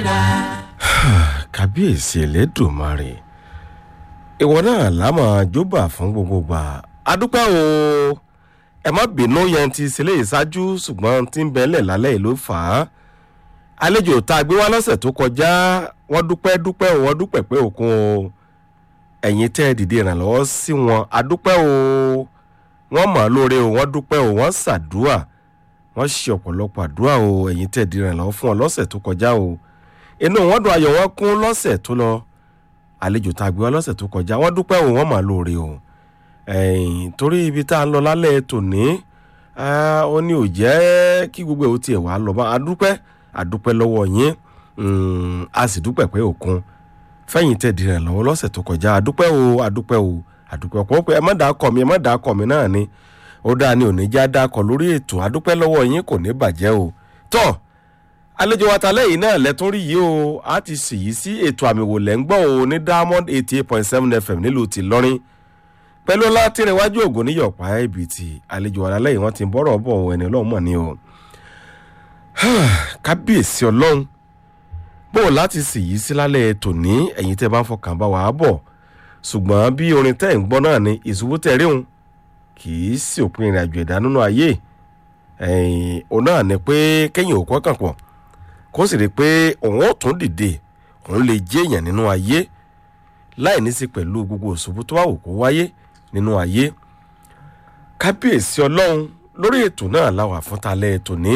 kábíyèsí ẹlẹ́dùnmarè ìwọ náà lámà jóbà fún gbogbo gbà adúpẹ́ o ẹ má bínú yẹn ti sílé ìṣáájú ṣùgbọ́n tí ń bẹ́lẹ̀ lálẹ́ yìí ló fà á àlejò tá a gbé wá lọ́sẹ̀ tó kọjá wọ́n dúpẹ́ dúpẹ́ o wọ́n dúpẹ́ pé òkun o ẹ̀yin tẹ́ ẹ dìde ìrànlọ́wọ́ sí wọn adúpẹ́ o wọ́n mọ̀ ọ́ lóore o wọ́n dúpẹ́ o wọ́n ṣàdúà wọ́n ṣe ọ̀pọ̀lọpọ̀ àdúrà o ẹ̀yin tẹ́ ẹ dìde ìrànlọ́wọ́ fún ọ lọ́sẹ̀ tó kọjá o inú wọn dùn ayọ̀ wọn kún lọ́sẹ̀ tó lọ àlejò tá a gbé wá lọ́sẹ̀ tó kọjá wọ́n dúpẹ́ o wọ́n mọ̀ ọ́ lóore o ẹ̀yìn torí ibi tá a ń lọ lálẹ́ tòní ó ní ò jẹ́ kí gbogbo ẹ̀ ó tiẹ̀ wá lọ bá a dúpẹ́ a dúpẹ́ lọ́wọ́ yín a sì dúpẹ́ pé òkun fẹ́yìn tẹ̀ dìrẹ̀ lọ́wọ́ lọ́sẹ̀ tó kọjá a dúpẹ́ o a dúpẹ́ o a dúpẹ́ pọ̀ pé ẹ má dàá kọ̀ mi ẹ má dàá kọ̀ mi náà ni ó dáa ni òní já dáa kọ̀ lórí ètò a dúpẹ́ lọ́wọ́ yín kò ní bàjẹ́ o tọ́ àlejò wa talẹ́ yìí náà lẹ́tún rí yìí o a ti sì yí sí ètò àmì wò lẹ́ ń gbọ́ o ní diamond eighty eight point seven fm nílùú ti lọ́rin pẹ̀lú ọlá tìrẹ̀wájú ògùn níyọ̀pá ẹ̀bìtì àlejò wa talẹ́ yìí wọ́n ti bọ́rọ̀ bọ̀ ẹni ọlọ́run mọ̀ ni o kábíyèsí ọlọ́run bó o láti sì yí sí lálẹ́ tòní ẹ̀yin tẹ́ bá ń fọkàn bá wàá bọ̀ ṣùgbọ́n bí orin tẹ́ ń gbọ́ náà ni ìṣubú tẹ̀ rí òun kì í sì òpin ìrìn àjò ẹ̀dá nínú ayé òun náà ni pé kẹ́yìn òkú ọkàn pọ̀ kó sì rí i pé òun ò tún dìde òun lè jẹ́ èèyàn nínú ayé láì ní sí pẹ̀lú gbogbo òṣùbù tó wà wò kó wáyé nínú ayé kábíyèsí ọlọ́run lórí ètò náà láwà fún talẹ́ tòní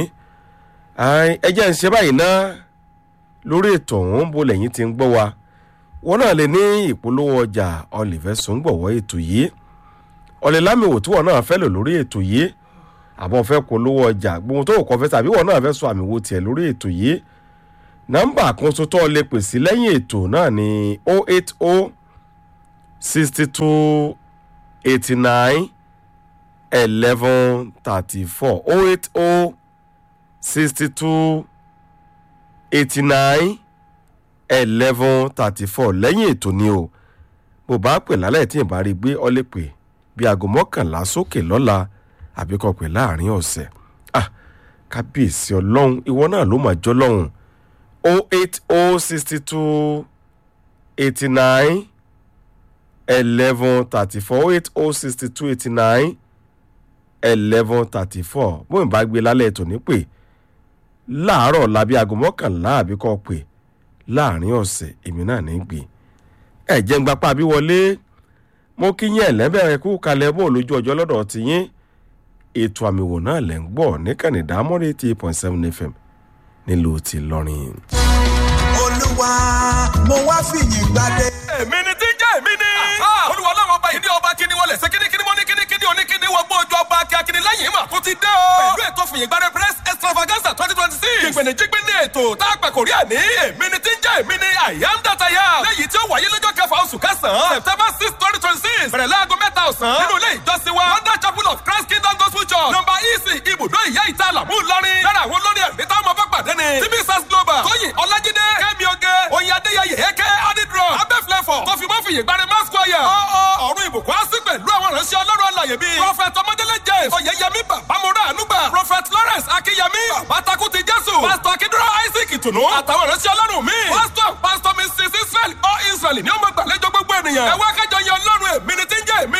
ẹ jẹ́ ń ṣe báyìí ná lórí ètò ọ̀hún bó lẹ́yìn ti ń gbọ́ wa wọn náà lè ní ìpolówó ọjà ọlẹ́fẹ́ sọ́ngbọ̀wọ́ ètò yìí ọ̀lẹ́lámìwò tí wọn náà fẹ́ lò lórí ètò yìí àbọ̀ fẹ́ polówó ọjà gbogbo tó kọ́ fẹ́ tàbí wọn náà fẹ́ sọ àmì wo tiẹ̀ lórí ètò yìí nọ́mbà kan tó tọ́ lè pè sí lẹ́yìn ètò náà ní o eight o sixty two eighty nine eleven thirty four o eight o sixty two eighty nine eleven thirty four lẹ́yìn ètò ni o bó bá pè lálẹ́ tí ìbá rí gbé ọ lè pè bí aago mọ́kànlá sókè lọ́la àbí kọ́ pè láàrin ọ̀sẹ̀ ah kábíyèsí ọlọ́run ìwọ náà ló máa jọ́ lọ́hùn o eight o sixty two eighty nine eleven thirty four o eight o sixty two eighty nine eleven thirty four bó ìbá gbé lálẹ́ ètò ní pè láàárọ̀ làbí aago mọ́kànlá àbí kọ́ pè láàrin ọ̀sẹ̀ èmi náà ní gbé ẹ jẹ́ ń gbapá bí wọlé mo kí yín ẹ̀lẹ́bẹ̀rẹ̀ kú kalẹ̀ bó lójú ọjọ́ lọ́dọ̀ ti yín ètò àmìwò náà lẹ́ ń gbọ́ níkànnì dámọ́rẹ́ eighty eight point seven fm nílùú ti lọ́rin. olúwa mo wá fìyìn gbadé. èmi ni tí ń jẹ́ èmi ni. olúwa ọlọ́run ọba yìí ní ọba kíni wọlé ṣe kíni kíni mọ́ ní kíni kíni òní kíni wọ́n gbọ́ ojú ọba kíákíní lẹ́yìn mà tó ti dé o. pẹ̀lú ètò fìyìn gbadé press extravaganza twenty twenty six. ìgbìnì jígbìn ní ètò tá a pẹ̀ kò rí àní. èmi ni tí ń jẹ́ èmi ni I am that I am. lẹ́yìn tí ó wáyé lọ́jọ́ kẹfà oṣù kẹsàn-án september six twenty twenty six. bẹ̀rẹ̀ láago mẹ́ta ọ̀sán. nínú ilé ìjọsìn wa wonder chapel of christ kingdom gospel church number ec ibùdó ìyá ìta àlàmú ńlọrin. lára àwọn olórí ẹ̀mí táwọn ọmọ pàdé ni. tv sars global tóyìn ọlájídé kẹ́mi oge oyin adéyẹyẹ eke adidro abẹ́flẹ́fọ̀ kọfímọ́fìyè gbani masquire. ọ̀ọ́ ọ̀run ìbùkún á sí pẹ̀lú àwọn ìránṣẹ́ ọlọ́run alàyè bíi. prophet ọmọdélé james oyeyemi babamora anugba. prophet lawrence akínyẹmí bàbátakú ti jésù. pastor akíndúrà isaac ìtùnú. àtàwọn ìránṣẹ́ ọlọ́run míì. pastor pastor mrs israel ọ israel ni ó mọ gbàlejò gbogbo ènìyàn. ẹ wá ká